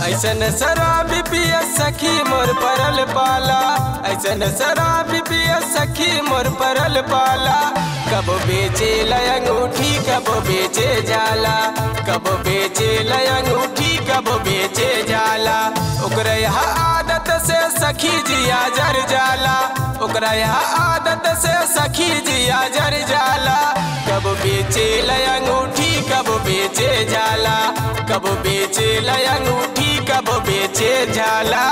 ऐसन शराबी पिय सखी मोर परल पाला ऐसन शराबी पिय सखी मोर परल पाला कब बेचे लयंगूठी कब बेचे जाला कब बेचे लयंगूठी कब बेचे जाला ओकरा यह आदत से सखी जिया जर जाला ओकरा यह आदत से सखी जिया जर जाला कब बेचे लयंगूठी कब बेचे जाला कब बेचे लयंगूठी कब बेचे जाला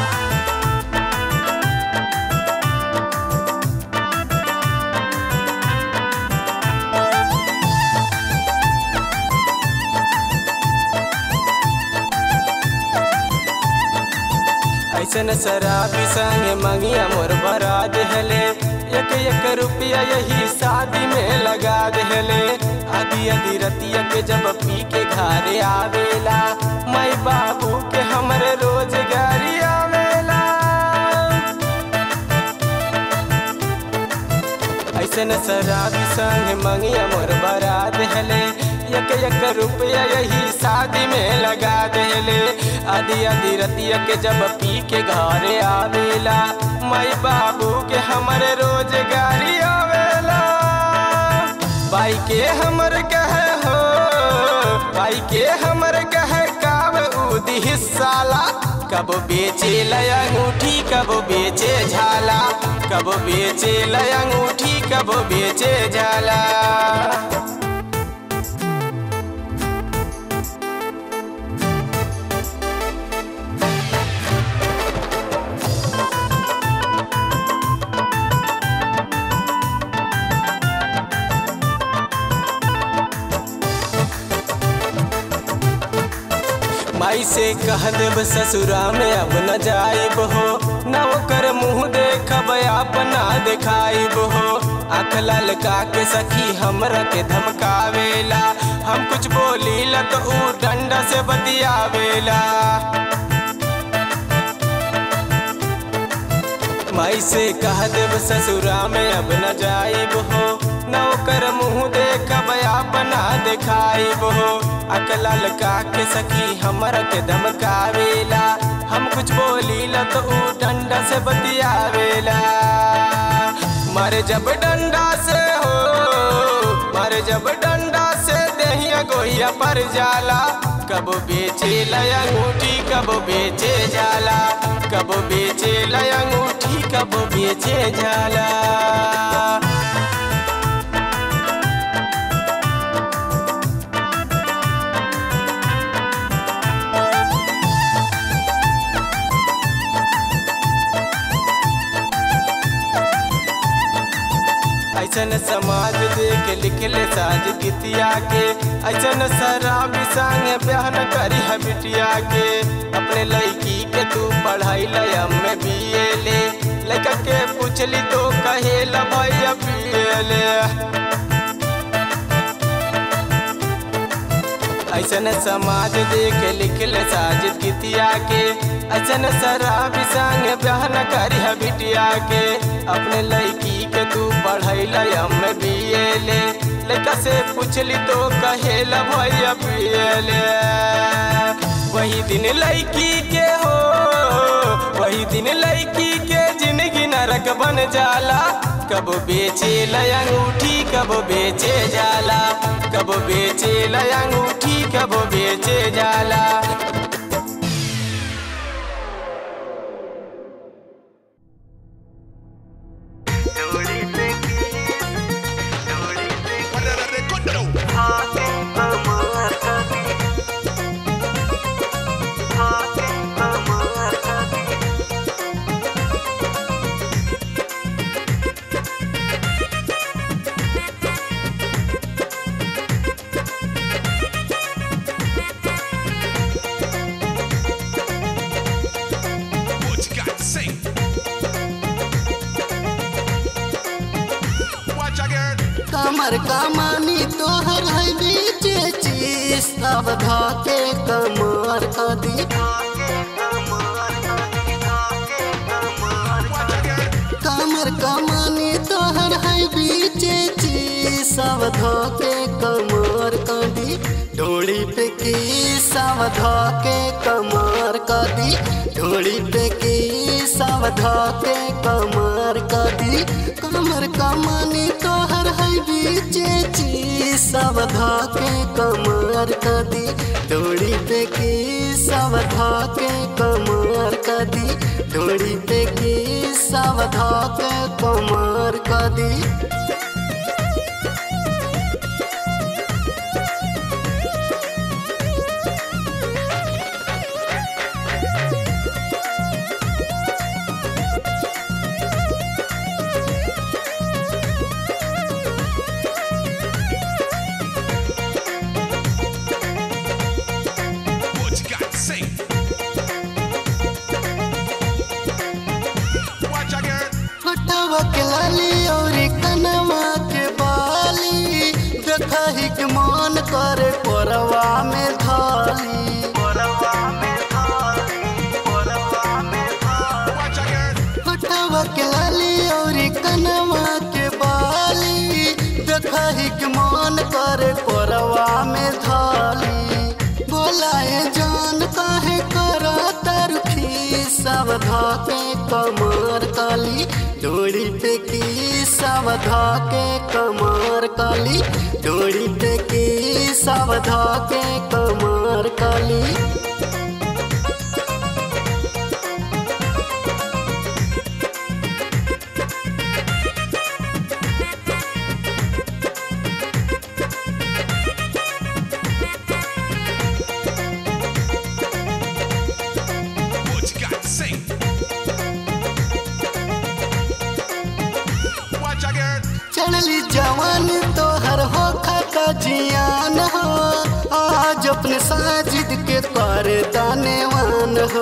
ऐसन शराबी संग मंगिया मोर बरा देहले एक एक रुपया यही शादी में लगा देहले आदि आदि रतिया के जब पी के घरे आवेला माई बाबू के हमरे रोजगारी आवेला ऐसन शराबी संग मंगिया मोर बरा देहले एक एक रुपया यही शादी में लगा देले आदि आदि रतिया के जब पी के घरे आवेला माई बाबू के हमरे रोजगारी आवेला भाई के हमर कहे हो भाई के हमर कहे काब उदी हिस्साला कब बेचे लयंगूठी कब बेचे झाला कब बेचे लयंगूठी कब बेचे झाला माई से कह देब ससुरा में अब न जाइब हो न ओकर मुँह देखब अपना देखाइब हो आँख ललका के सखी हमरा के धमकावेला हम कुछ बोली ल तो ऊ डंडा से बतियावेला माई से कह देब ससुरा में अब न जाइब हो न ओकर मुँह देखब अपना देखाइब हो अकला लगा के सखी हमरा के धमकावेला हम कुछ बोली ल तो ऊ डंडा से बतियावेला मर जब डंडा से हो मर जब डंडा से दहिया गोहिया पर जाला कब बेचे लयंगूठी कब बेचे जाला कब बेचे लयंगूठी कब बेचे जाला ऐसन समाज देख लिखले साज गीतिया के ऐसन शराबी संग ब्याह न करी है बिटिया के अपने लड़की के तू पढ़ाई लयम में बीए ले लड़का के पूछली तो कहे ल भैया पिए ले ऐसन समाज देख लिखले साज गीतिया के ऐसन शराबी संग ब्याह न करी है बिटिया के अपने लड़की के तू पढ़ैला हम बीए ले लड़का से पूछली तो कहे ल भैया पिए ले वही दिन लड़की के हो वही दिन लड़की के जिंदगी नरक बन जाला कब बेचे लयंगूठी कब बेचे जाला कब बेचे लयंगूठी कब बेचे जाला What you got to say? Watch out, girl. कमर कमानी तोहर है बीचे चीज अब धके कमर कदी Watch out, girl. कमर कमानी तोहर है बीचे चीज सावधा के कमर कदी ढोड़ी पे की सावधा के कमर कदी ढोड़ी पे की सावधा के कमर कदी कमर कमानी तोहर है बीचे ची सावधा के कमर कदी ढोड़ी पे की सावधा के कमर कदी ढोड़ी पे की सावधा के कमर कदी What you got to say? Watch out, girl. फटावा के लाली और कनवा के बाली देखा ही के मन करे परवा में धाली Watch out, girl. फटावा के लाली और कनवा के बाली देखा ही के मन करे परवा में धाली बोलाए जान काहे करा तरखी सावधा के कमर काली डोरी पे की सावधा के कमर काली डोरी पे की सावधा के कमर काली What you got to say? Watch out, girl. चढ़ली जवान तोहर हो खाता जियान हो आज अपने साजिद के कर दानेवान हो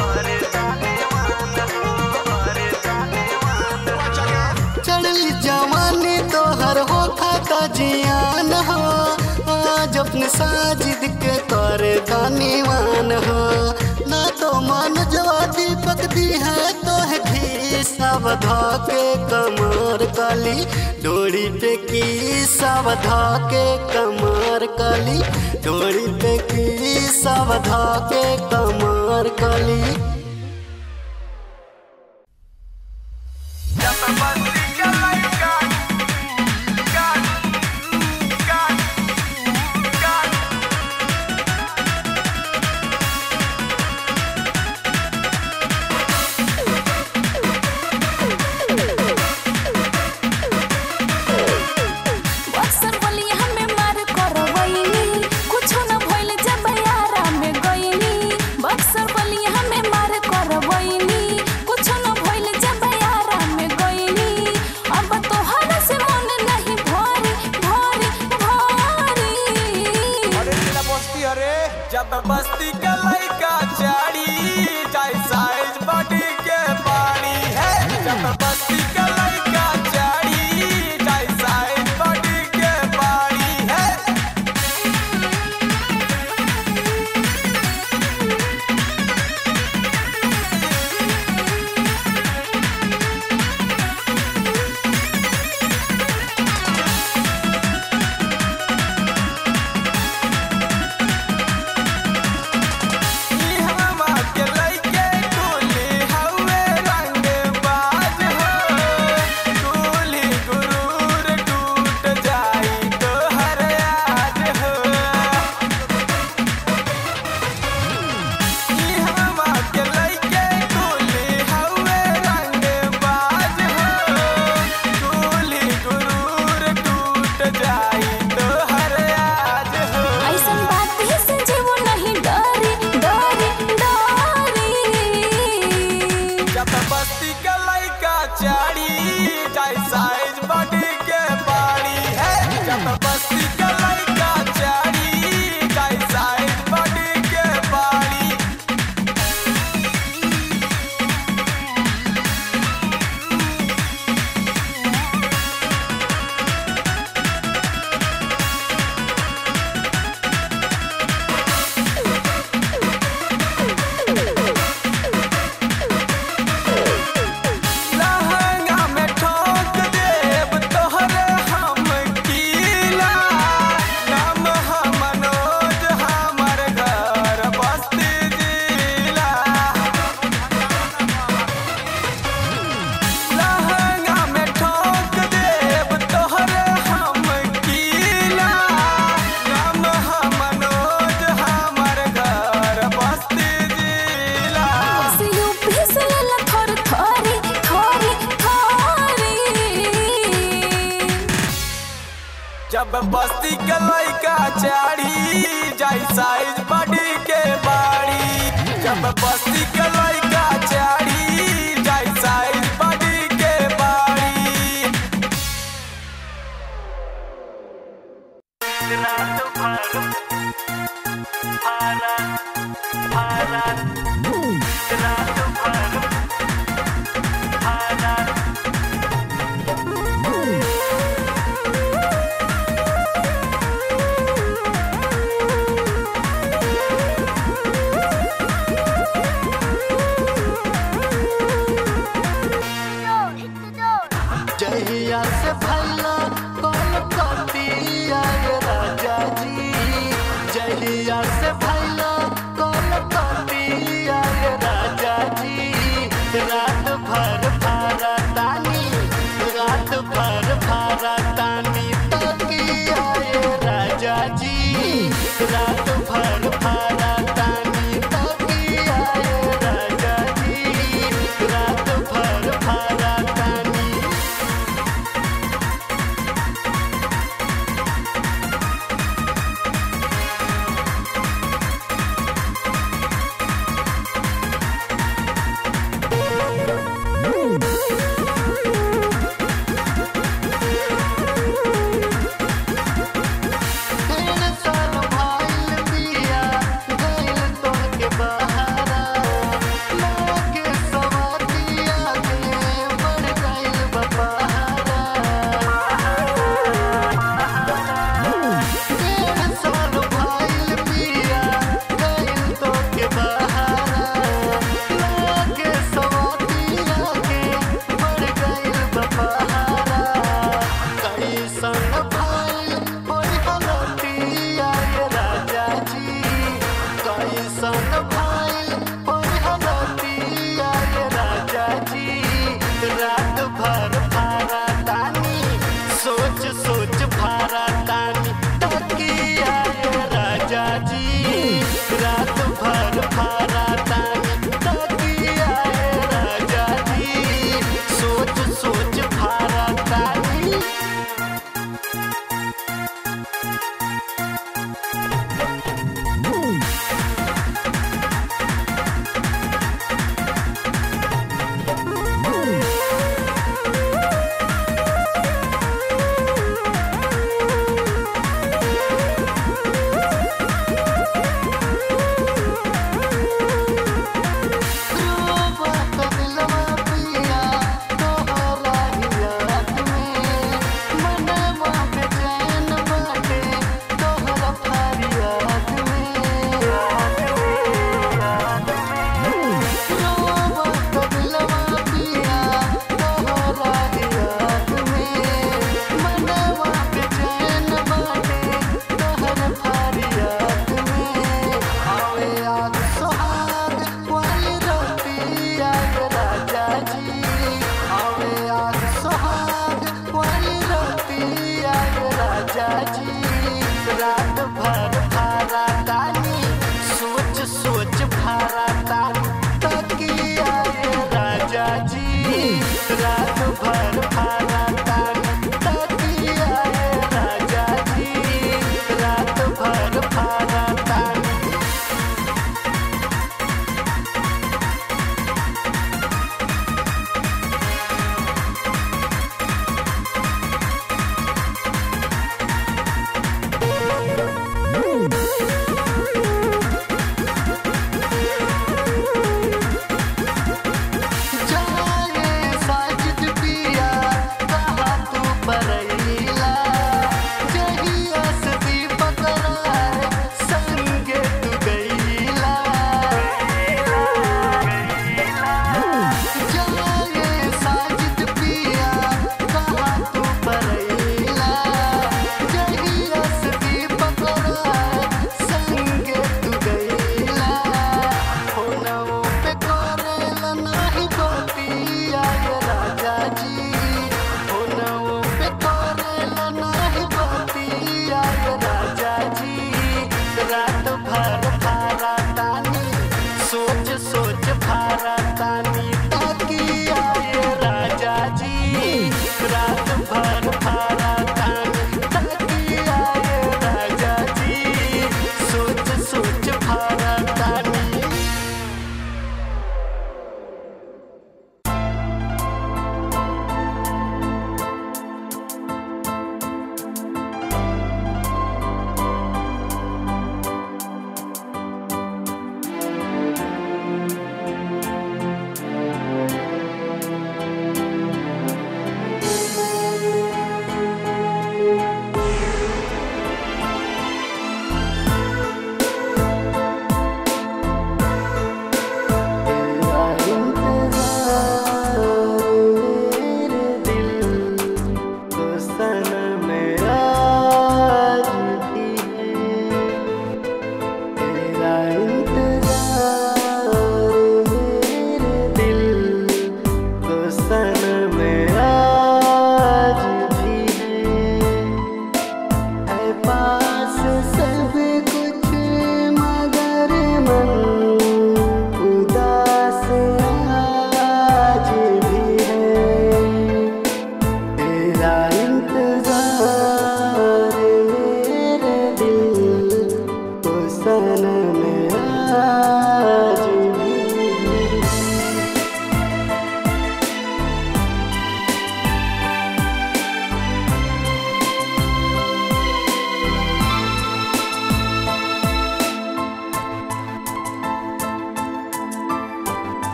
Watch out, girl. चढ़ली जवानी तोहर हो खाता जियान हो आज अपने साजिद के कर दानेवान हो ना तो मन जवा दीपक दी है तो है घी सावधा के कमर काली डोरी पे की सावधा के कमर काली डोरी पे की सावधा के कमर काली बक्सर बलिया हमें मार करवैनी कुछो न भइल जब यारा में गइनी बक्सर बलिया हमें मार करवैनी कुछो न भइल जब यारा में गइनी अब तोहरा से मन नहीं भरी भरी भरी अरे जिला बस्ती अरे जब बस्ती के लइका चारी जाय साइज बॉडी के पानी है जब बस्ती के लइका चारी जाय साइज बॉडी के पानी है ई हमा के लइके टोली हवे रंग बाज हो टोली गुरूर टूट जाई तो हर आज हो ई हमा के लइके टोली हवे रंग बाज हो टोली गुरूर टूट जाई तो हर आज हो ऐसन बात ही से जीवो नहीं डरी डरी डरी जब बस्ती के लइका चारी जाय साइज बॉडी के पानी है जब बस्ती के लइका चारी जाय साइज बॉडी के पानी लहंगा में ठोक देब तोहरे हम जब बस्ती के लइका चाढ़ी जाई साइज बॉडी के बाड़ी जब बस्ती के लइका चाढ़ी जाई साइज बॉडी के बाड़ी जहिया से भैया कौन कतिया ये राजा जी जहिया से भैया कौन कतिया ये राजा जी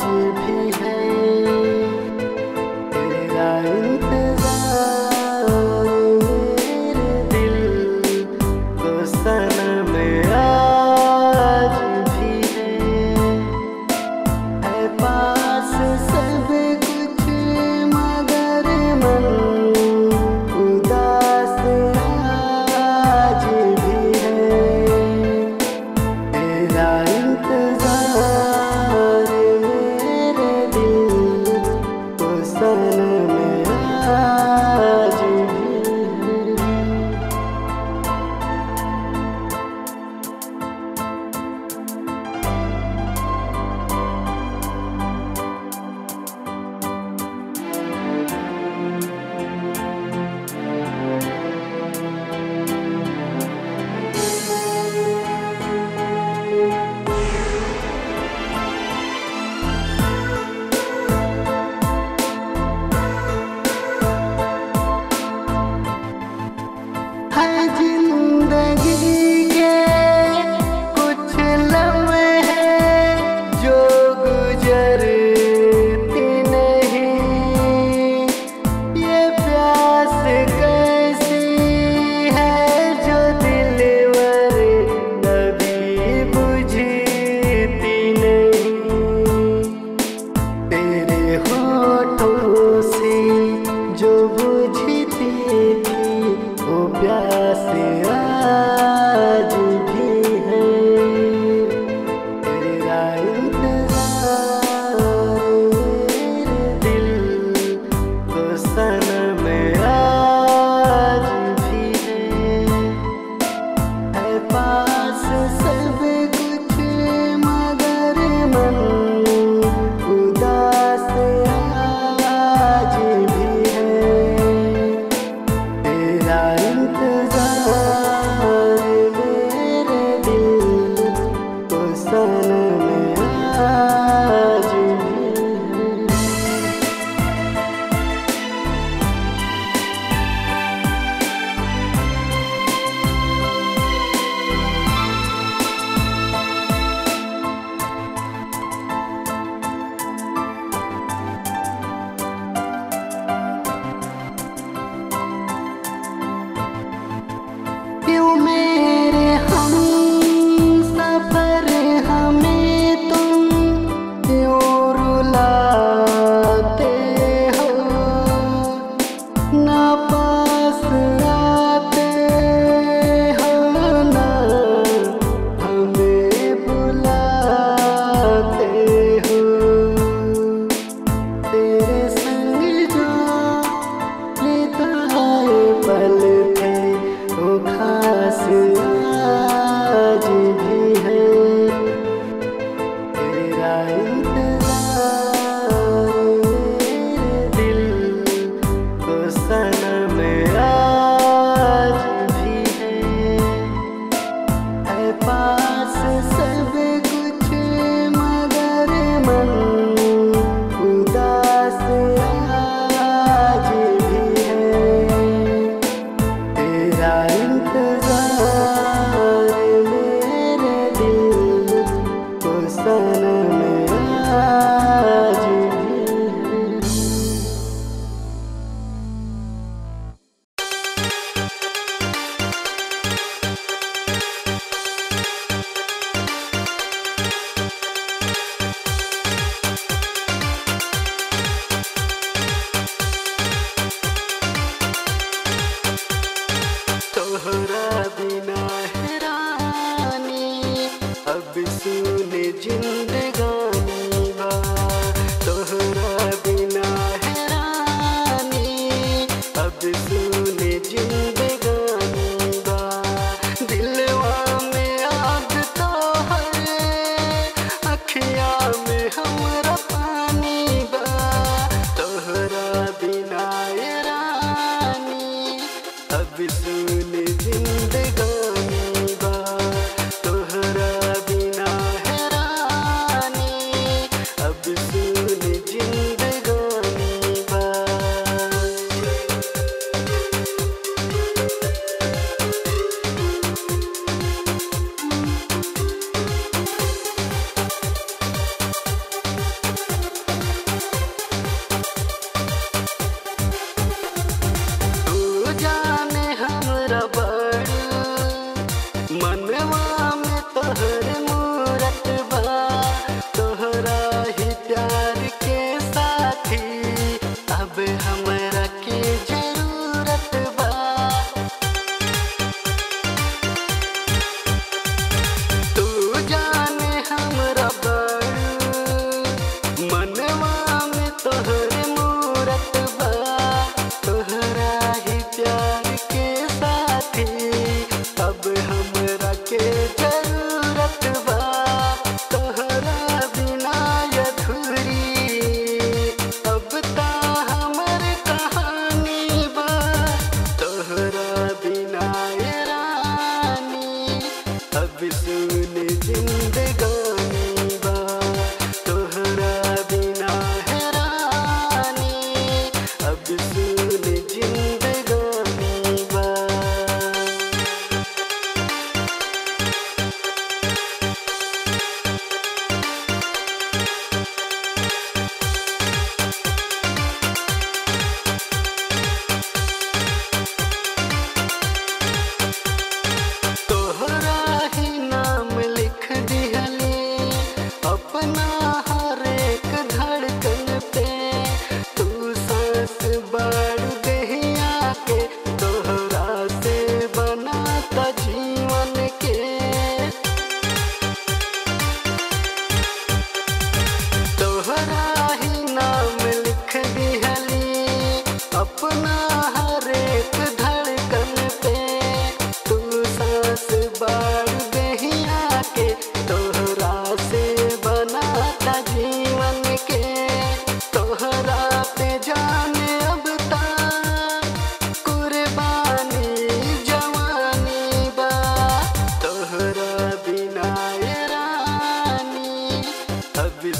भी है तेरा इंतजार मेरे दिल को सनम आज भी है है पास सब कुछ मगर मन उदास आज भी है तेरा इंतजार मेरे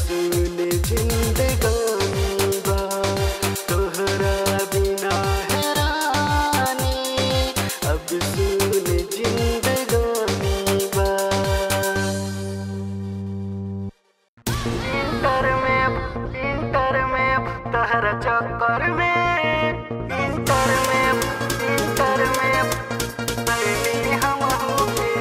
सुन जिंदगानी बा तोहरा बिना हैरानी अब सुन जिंदगानी बा इंटर में इंटर में तहरा चक्कर में इंटर में इंटर में पहले हम होंगे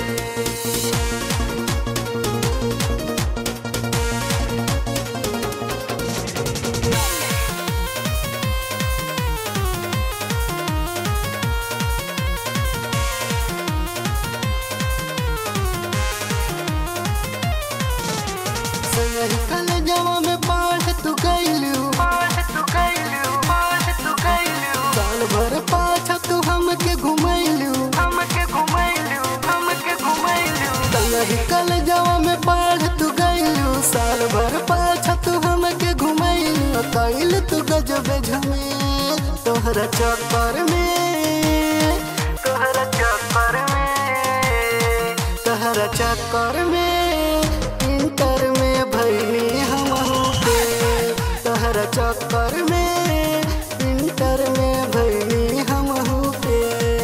सही कल जवा में पाठ तू गइलू पाठ तू गइलू पाठ तू गइलू साल भर पाछा तू हमके घुमैलू हमके घुमैलू हमके घुमैलू सही कल जवा में पाठ तू गइलू साल भर पाछा तू हमके घुमैलू कइल तू गजब झमेल तोहरा चक्कर में तोहरा चक्कर में तोहरा चक्कर में इंटर में भैनी हम पे तोहरा चक्कर में इंटर में भैनी हम पे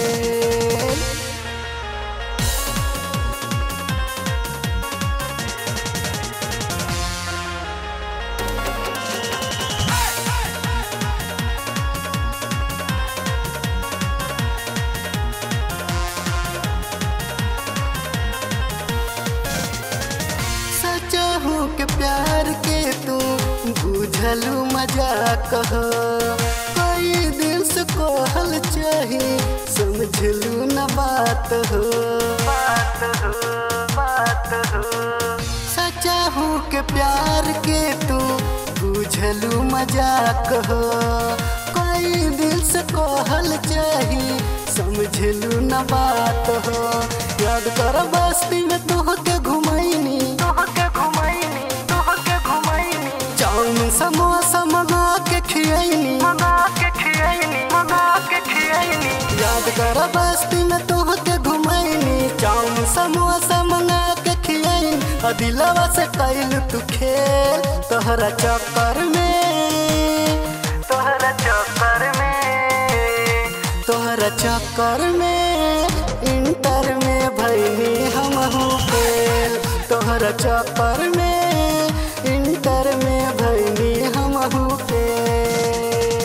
सचा हूँ के प्यार के तू बुझलू मजाक हो कई दिन से कहल चाही समझलू न बात हो बात हो बात हो सचा हूँ के प्यार के तू बुझलू मजाक हो कई दिल से कहल चाही समझलू न बात हो याद कर बस्ती में तोहके घुमैनी तोहके घुमैनी तोहके घुमैनी चाउमीन समोसा मंगा के खियैनी मंगा के खियैनी मंगा के खियैनी याद कर बस्ती में तोहके घुमैनी चाउमीन समोसा मंगा के खियैनी आ दिलवा से कैल तू खेल तोहरा चक्कर में तोहरा चक्कर में तोहरा चक्कर में इंटर में भैनी हम फेल तोहरा चक्कर में इंटर में भैनी हम फेल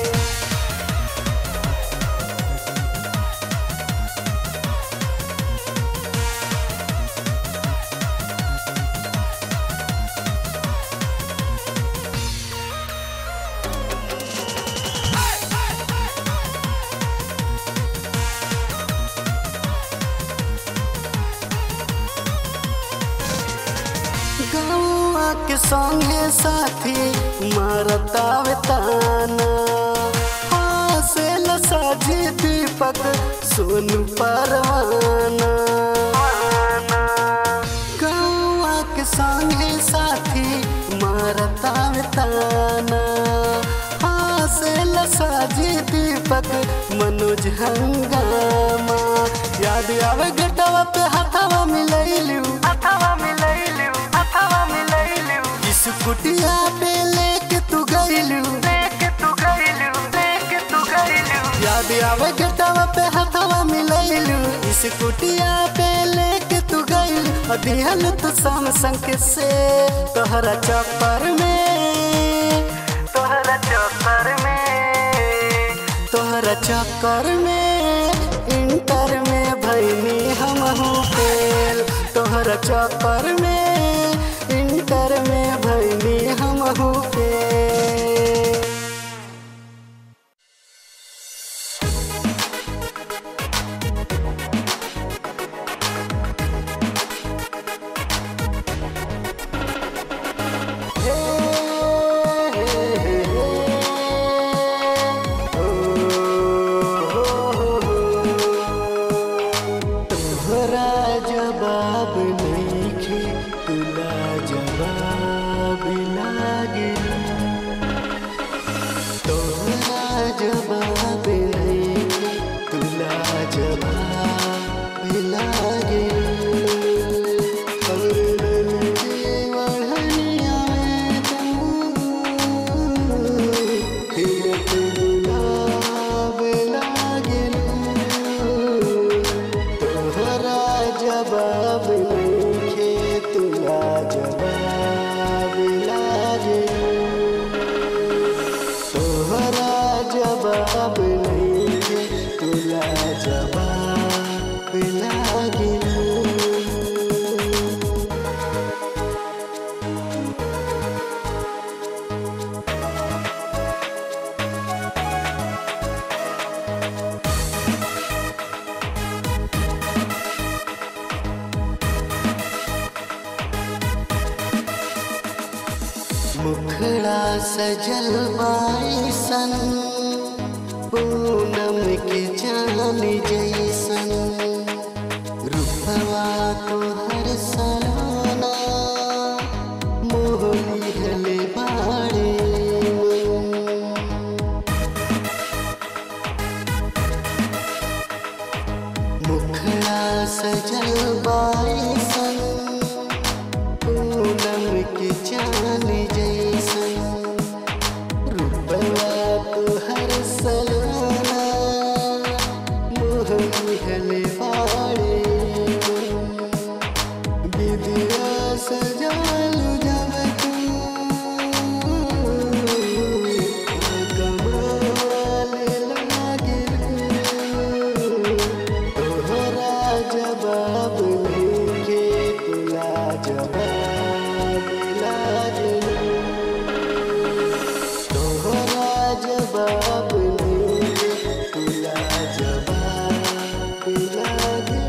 गौआ के संगे साथी मारतावे ताना हासेल साझी दीपक सोनू परवाना गौआ के संगे साथी मारतावे ताना हासेल साझी दीपक मनोज हंगामा याद आवे घटवा पे हथवा मिलैलू हथवा मिलैलू हथवा मिलैलू इस कुटिया पे लेके तू गइलू लेके तू गइलू लेके तू गइलू याद आवे घटवा पे हथवा मिलैलू इस कुटिया पे लेके तू गइलू अदिहल तू सैमसंग से तोहरा चक्कर में तोहरा चक्कर में तोहरा चक्कर में इंटर में भैनी हम फेल तोहरा चक्कर में इंटर में भैनी हम फेल तोहरा जवाब नइखे तुला जवाब लागे मुखड़ा सजल बाईसन पूनम के जान जैसन रूपवा तो हर सलाना मोहनी हले बाड़े मुखड़ा सजल बाईसन पूनम के जान जैसन रूपवा तो हर सलाना मोहनी हले बाड़े विद्या सजाल जब तू कमाल लागिल तोहरा जवाब लिखे तुला जवाब लागिल तोहरा जवाब लिखे तुला जवाब लागिल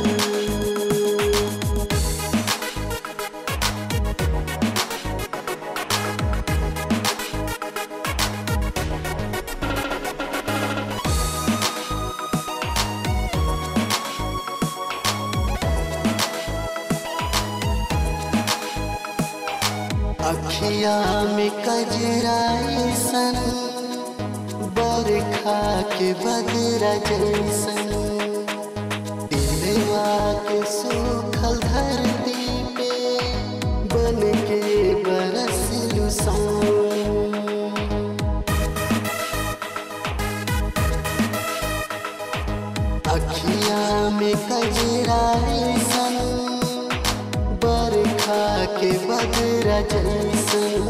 अखिया में कजराई सन बरखा के बदरा जैसन दिलवा के सूखल धरती पे बन के बरस लुसान अखिया में कजराई सन बरखा के बदरा जैसन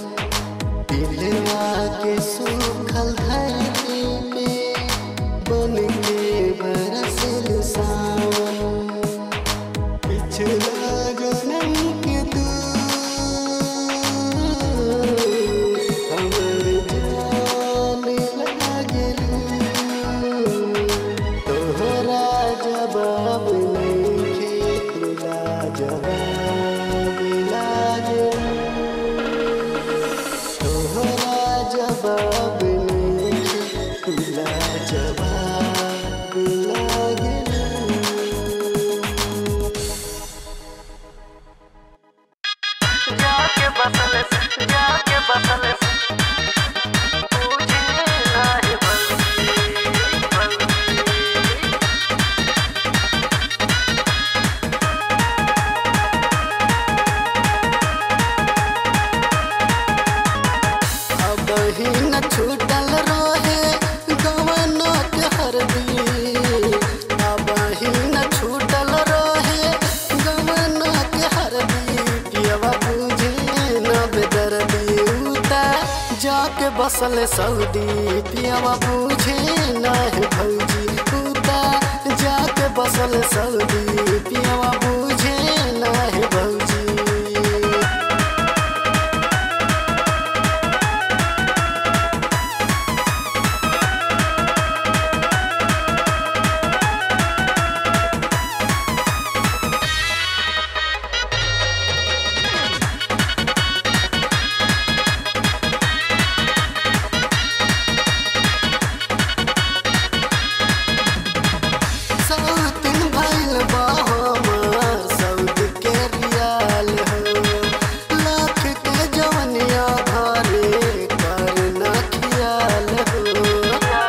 दिलवा के सूखल धरती पे बन के बरसल सावन पिछला जन्म के तू हमर जान लागलू तोहरा जवाब नइखे तुला जवाब लागे तोहरा जवाब नइखे तुला जवाब लागे जाके बसल जाके बसल पूछे नाही बल्कि बल्कि अब ही न छूटल रहे गवना के हरदी अब ही न छूटल रहे गवना के हरदी पियवा बुझे न बेदर्दी उता जाके बसल सऊदी पियवा बुझे न है भौजी उता जाके बसल सऊदी पियवा बुझे न है भौजी सौतिन भइल बा हमार सऊद के रियाल हो लाख के जवनिया घरे कर न खियाल हो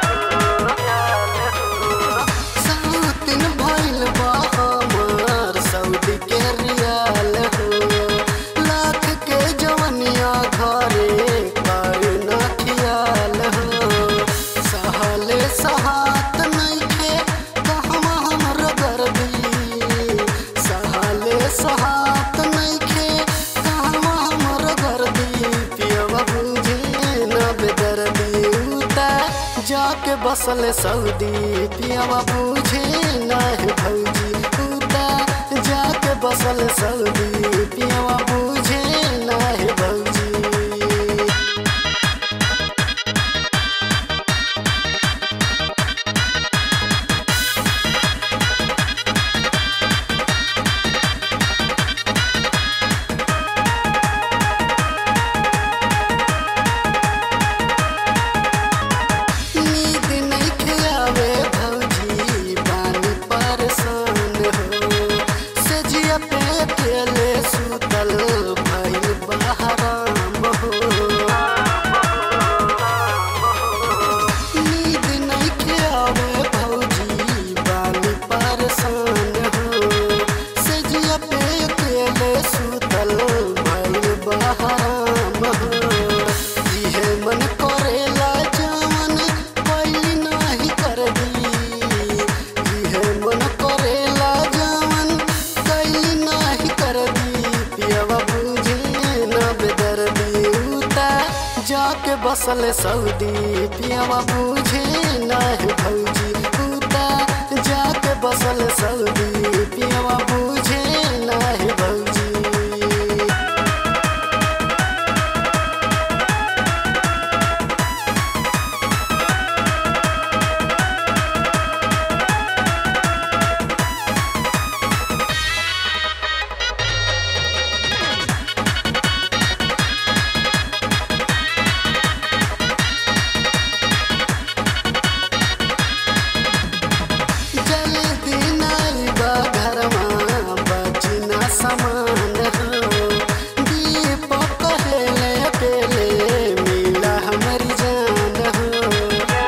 सौतिन भइल बा हमार सऊद के रियाल हो लाख के जवनिया घरे कर न खियाल हो सहले सहात नइखे कहवा हमर गर्दी सहले सहात नइखे कहवा हमर गर्दी पियवा बुझे न बेदर्दी उता जाके बसल सऊदी पियवा बुझे न है भौजी उता जाके बसल सऊदी पियवा बुझे न है भौजी जाके बसल सऊदी पियावा बूझे नाही भौजी उता जाके बसल सऊदी पियावा बूझे नाही भौजी जल्दी नाइबा घरमा बचिना समान हो दीपक कहले अकेले मिला हमारी जान हो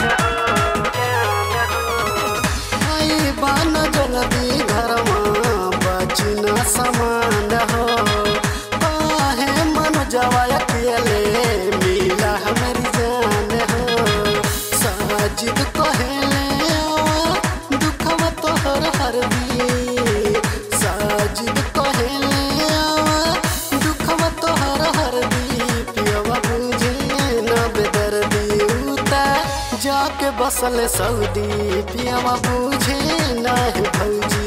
आई बान जल्दी घरमा बचिना समान हो काहे मन जवा अकेले मिला हमारी जान हो साजिद कहले आवा दुखवा तोहर हर दी साजिद कहले आवा दुखवा तोहर हर दी पियवा बुझे न बेदर्दी उता जाके बसल सऊदी पियवा बुझे नाही भौजी